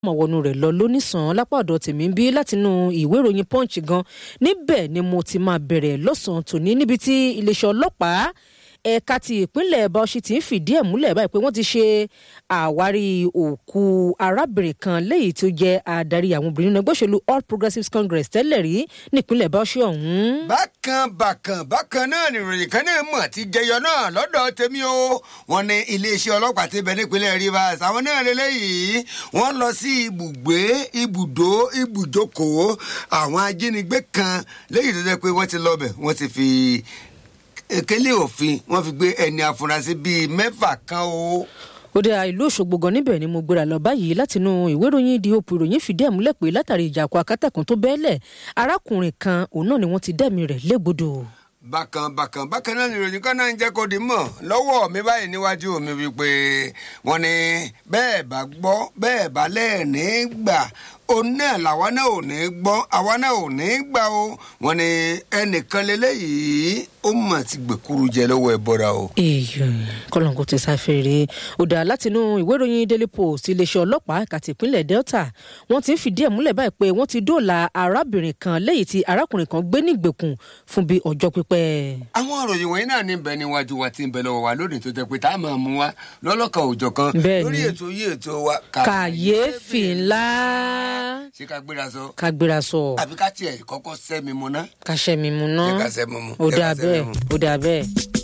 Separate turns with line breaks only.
mọ̀ wọnú rẹ̀ lọ lónìsàn lápá ọ̀dọ̀ tèmi ń bí látinú ìwé ìròyìn punch gan níbẹ̀ ni mo ti máa bẹ̀rẹ̀ lọ́sàn-án tòní níbi tí iléeṣẹ́ ọlọ́pàá ẹ̀ka ti ìpínlẹ̀ bauchi ti ń fìdí ẹ̀ múlẹ̀ báyìí pé wọ́n ti ṣe àwárí òkú arábìnrin kan léyìí tó jẹ́ adarí àwọn obìnrin náà gbóṣèlú all progressives congress tẹ́lẹ̀ rí nípínlẹ̀ bauchi ọ̀hún.
bákan bákan bákan náà nìròyìn kan náà mọ̀ ti jẹyọ náà lọ́dọ̀ tèmi o wọ́n ní iléeṣẹ́ ọlọ́pàá ti bẹ̀ nípínlẹ̀ rivers àwọn náà lélẹ́yìí wọ́n lọ sí ibùgbé ibùdó ibùjókòó àwọn ajínigbé kan léyìí tó jẹ́ pé wọ́n ti lọ bẹ̀ wọ́n ti fi ekele òfin wọ́n fi gbé ẹni afurasí bíi mẹ́fà kan o
òde ìlú òṣogbo gan níbẹ̀ ni mo gbéra lọ báyìí látinú ìwé ìròyìn di òpó ìròyìn fìdí ẹ̀ múlẹ̀ pé látàrí ìjàkọ̀ akátàkùn tó bẹ́ẹ̀lẹ̀ arákùnrin kan òun náà ni wọ́n ti dẹ́mi rẹ̀ légbodò
bákan bákan bákan náà nìròyìn kan náà ń jẹ́ kó di mọ̀ lọ́wọ́ mi báyìí níwájú mi wípé wọ́n ní bẹ́ẹ̀ bá gbọ́ bẹ́ẹ̀ bá lẹ́ẹ̀ní gbà òun náà làwa náà ò ní gbọ́ àwa náà ò ní gbà o wọ́n ní ẹnìkan lélẹ́yìí ó mà ti gbèkúrú jẹ lọ́wọ́ ẹ bọ́ra o.
èèyàn kọlọ́nkò ti sáfẹ́rẹ́ ọ̀dà látinú ìwé ìròyìn daily post iléeṣẹ́ ọlọ́pàá ẹ̀ka tìpínlẹ̀ delta wọ́n ti ń fìdí ẹ̀ múlẹ̀ báyìí pé wọ́n ti dóòlà arábìnrin kan lẹ́yìn tí arákùnrin kan gbé ní ìgbèkùn fún bíi ọjọ́ pípẹ́.
àwọn ìròyìn wọ̀nyí náà ní bẹ níwájú wa tí ń bẹ lọ́wọ́ wa lónìí tó jẹ́ pé tá a máa mú wa lọ́lọ́kan òòjọ́ kan
Bẹ́ẹ̀ni.
lórí ètò yìí ètò wa.
kàyéfì ńlá
ṣé ká gbéra sọ
ká gbéra sọ
àbí ká tiẹ̀ kọ́kọ́ sẹ́mi mu ná.
ká ṣẹ́ mi mu ná
Jẹ́ ká ṣẹ́ mi mu.
ó
Jẹ́ ká
dà
ṣẹ́ mi
bẹ́ẹ̀
mu.
ó dà bẹ́ẹ̀.